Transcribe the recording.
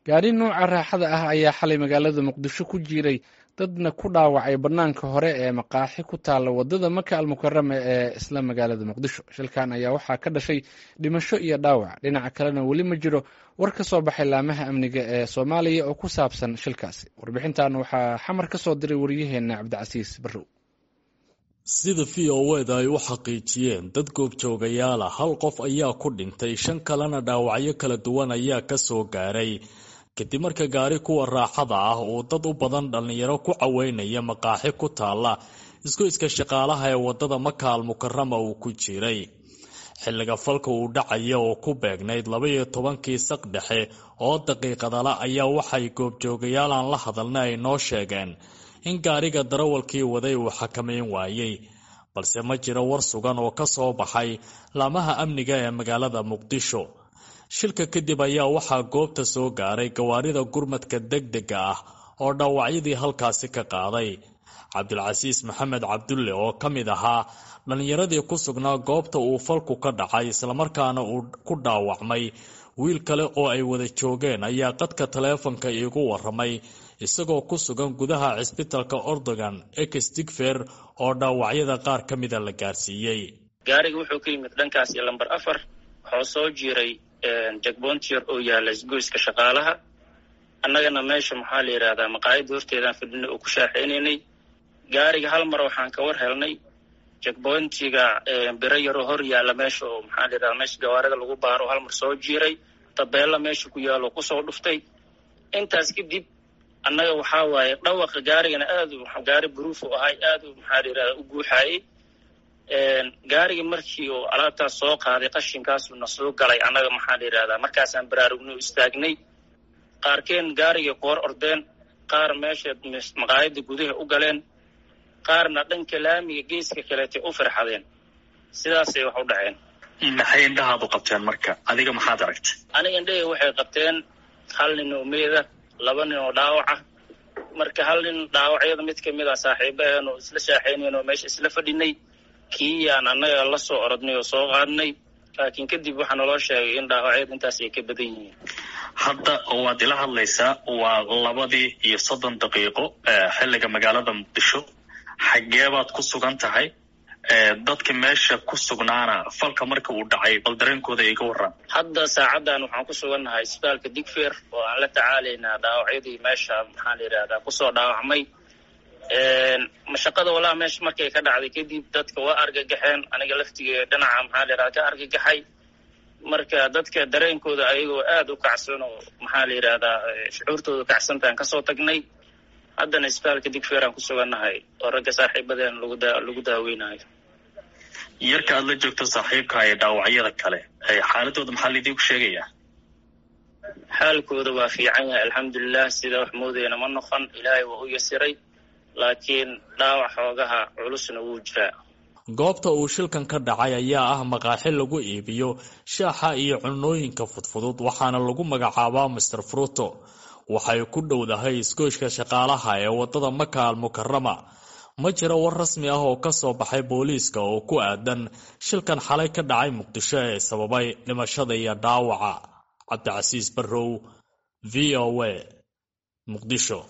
gaari nuuca raaxada ah ayaa xalay magaalada muqdisho ku jiiray dadna ku dhaawacay bannaanka hore ee maqaaxi ku taalla waddada maka almukarama ee isla magaalada muqdisho shilkan ayaa waxaa ka dhashay dhimasho iyo dhaawac dhinaca kalena weli ma jiro war ka soo baxay laamaha amniga ee soomaaliya oo ku saabsan shilkaasi warbixintan waxaa xamar ka soo diray wariyaheenna cabdicasiis barrow sida v o eda ay u xaqiijiyeen dad goobjoogayaala hal qof ayaa ku dhintay shan kalena dhaawacyo kala duwan ayaa ka soo gaaray kadib marka gaari kuwa raaxada ah uu dad u badan dhallinyaro ku caweynaya maqaaxi ku taalla isgoyska shaqaalaha ee waddada maka almukarama uu ku jiray xilliga falka uu dhacaya oo ku beegnayd labaiyo tobankii saq dhexe oo daqiiqadala ayaa waxay goobjoogayaal aan la hadalna ay noo sheegeen in gaariga darawalkii waday uu xakamayn waayey balse ma jiro war sugan oo ka soo baxay laamaha amniga ee magaalada muqdisho shilka kadib ayaa waxaa goobta soo gaaray gawaarida gurmadka degdega ah oo dhaawacyadii halkaasi ka qaaday cabdulcasiis maxamed cabdulle oo ka mid ahaa dhallinyaradii ku sugnaa goobta uu falku ka dhacay islamarkaana uu ku dhaawacmay wiil kale oo ay wada joogeen ayaa qadka taleefonka iigu waramay isagoo ku sugan gudaha cisbitalka ordogan exdigfer oo dhaawacyada qaar ka mida la gaarsiiyey gaariga wuxuu ka yimid dhankaas iyo lamber afar waxuu soo jiiray jagbontier oo yaalla isgoyska shaqaalaha annagana meesha maxaa la yidhahdaa maqaayadda horteedaan fadhina oo ku shaaxeynaynay gaariga hal mar waxaan ka war helnay jagboontiga biro yaroo hor yaalla meesha oo maxaa la yidhahdaa meesha gawaarida lagu baaro hal mar soo jiiray tabeella meesha ku yaallo kusoo dhuftay intaas kadib annaga waxaa waaye dhawaqa gaarigana aadu gaari buruuf u ahay aadu maxaa la yidhahdaa u guuxaayey gaarigii markii uu alaabtaas soo qaaday qashinkaasuu na soo galay annaga maxaa la yidhahdaa markaasaan baraarugno istaagnay qaarkeen gaarigay ku hor ordeen qaar meesha maqaayadda gudaha u galeen qaarna dhanka laamiga geeska kaleetay u firxadeen sidaasay wax u dhaceen maxay indhahaadu qabteen marka adiga maxaad aragtay aniga indhahey waxay qabteen hal nin oo meeda laba nin oo dhaawaca marka hal nin dhaawacyada mid kamid a saaxiibaheenu isla shaaxeynayn oo meesha isla fadhinay kiiyaan annaga la soo orodnay oo soo qaadnay laakiin kadib waxaa naloo sheegay in dhaawacyada intaas ay ka badan yihiin hadda waad ila hadlaysaa waa labadii iyo soddon daqiiqo xilliga magaalada muqdisho xageebaad ku sugan tahay dadka meesha ku sugnaana falka marka uu dhacay bal dareenkooda iga warran hadda saacaddan waxaan ku sugannahay isbitaalka digfer oo aan la tacaalaynaa dhaawacyadii meesha maxaa la yidhahdaa kusoo dhaawacmay mashaqada walaa meesha markay ka dhacday kadib dadka waa argagaxeen aniga laftigee dhinaca maxaa la yidhahda ka argagaxay marka dadka dareenkooda ayagoo aada u kacsan oo maxaa la yidhahdaa shucuurtooda kacsantaan kasoo tagnay haddana isbitaalka digfer aan ku sugannahay oo ragga saaxiibadeen laguda lagu daaweynayo yarka aad la joogto saaxiibka ee dhaawacyada kale xaaladooda maxaa laidiinku sheegayaa xaalkooda waa fiican yahay alxamdulilah sida wax moodayna ma noqon ilaahay waa u yasiray laakiin dhaawac xoogaha culusna wuu jiraa goobta uu shilkan ka dhacay ayaa ah maqaaxi lagu iibiyo shaaxa iyo cunooyinka fudfudud waxaana lagu magacaabaa master fruto waxay ku dhowdahay isgoyska shaqaalaha ee waddada maka almukarama ma jiro war rasmi ah oo ka soo baxay booliiska oo ku aadan shilkan xalay ka dhacay muqdisho ee sababay dhimashada iyo dhaawaca cabdicasiis barrow v o a muqdisho